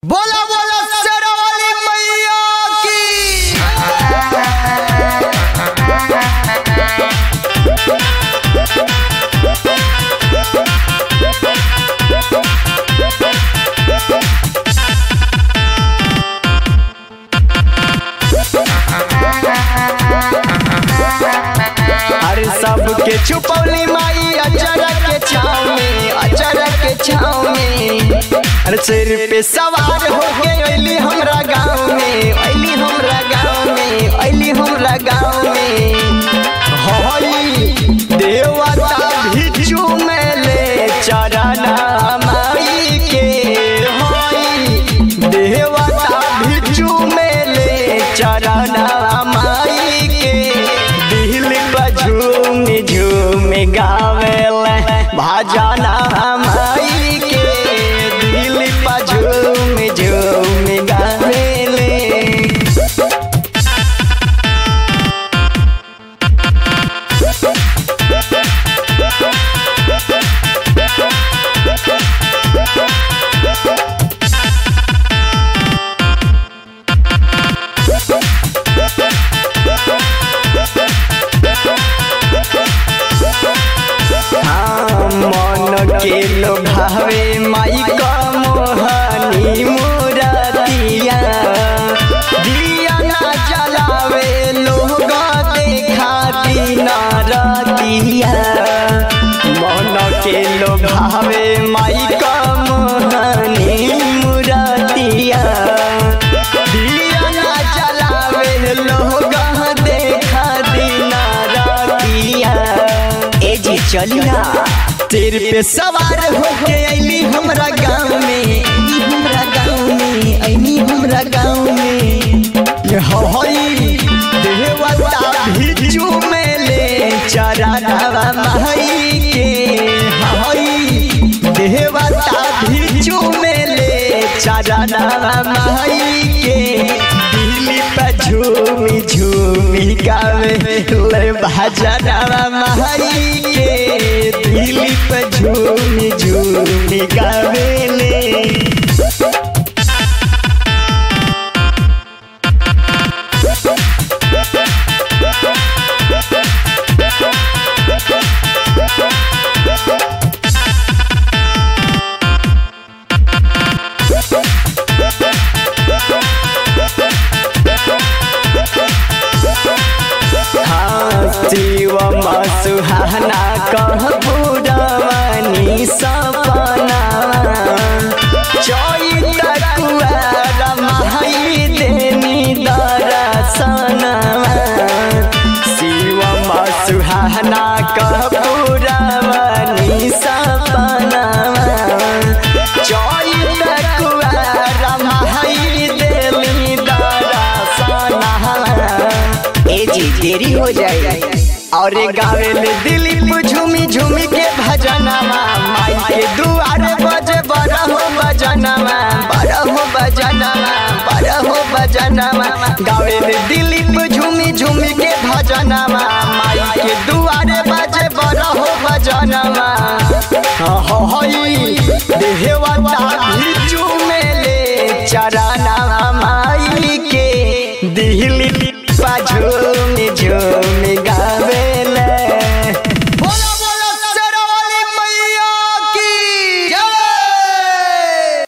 बोला बोला शेरावाली मैया की अरे सबके छुपौली माई अचरा के छाव में अचरा के छाव में अरे सिर पे सवार हो के अइली हमरा गाँव में अइली हमरा गाँव में अइली हमरा गाँव में हई देवता भिक्षु में ले चरना माई के हई देवता भिक्षु में ले चरना माई के दिल पर झूम झूम गावेल भजना माई के दिल पर झूम झूम गावेले हाँ, मन के लोभावे माई का मोहनी मुरतिया दिया ना जलावे लोग देखा दिन रतिया मन के लोभावे माई का मोहनी मुरतिया दिया ना जलावे लोग देखा दिन रतिया ए जी चली ना तेरे पे सवार होके अइली हमरा गाँव में अइली हमरा गाँव में अइली हमरा गाँव में ये हई देवता भिक्षु में ले चरणावा माई के हई देवता भिक्षु में ले चरणावा माई के दिल पे झूमी झूमी गावे ले भजनवा माई के दिल पे झूमी झूमी गावे ले शिव सुहाना कह पुरवनी सपना चैत कुआर माई देनी दरसना शिव सुहाना कह पुरवनी सपना चैत कुआर माई देनी दरसना ए जी देरी हो जाए और गावे ले दिलीप झूमी झूमी के भजनवा माई के दुआरे बजे बरहो भजनवा बरहो भजनवा बरहो भजनवा गावे ले दिलीप झूमी झूमी के भजनवा माई के दुआरे बजे बरहो भजनवा हई देहवता भिक्षु